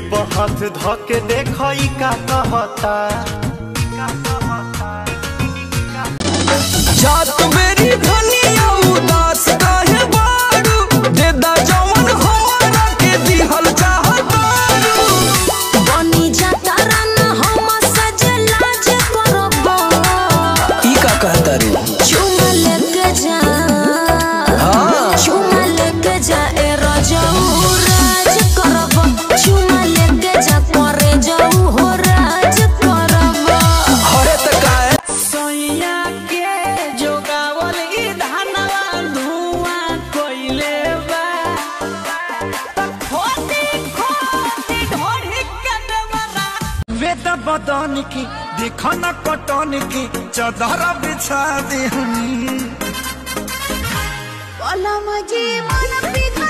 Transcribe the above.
पर हाथ धके देखई का कहता जात मेरी धनिया उदास काहे बारू दे दा जवन हमरा के दिहल चाहतारू बनी जाता रन हम सजला जे करबो ई का कहतारू चुमा लेके जा हाँ। चुमा लेके जा ए रजऊ राज करबो चुमा लेके जा करे जाऊ हो राज करबो हरे त काहे सैया के जोगावल ई धनवा धुआं कइले बा खोती खोती ढोढ़ी के देवरा वेद बदन की देखना कटन की चदर बिछा दे कलम जी मन पिघल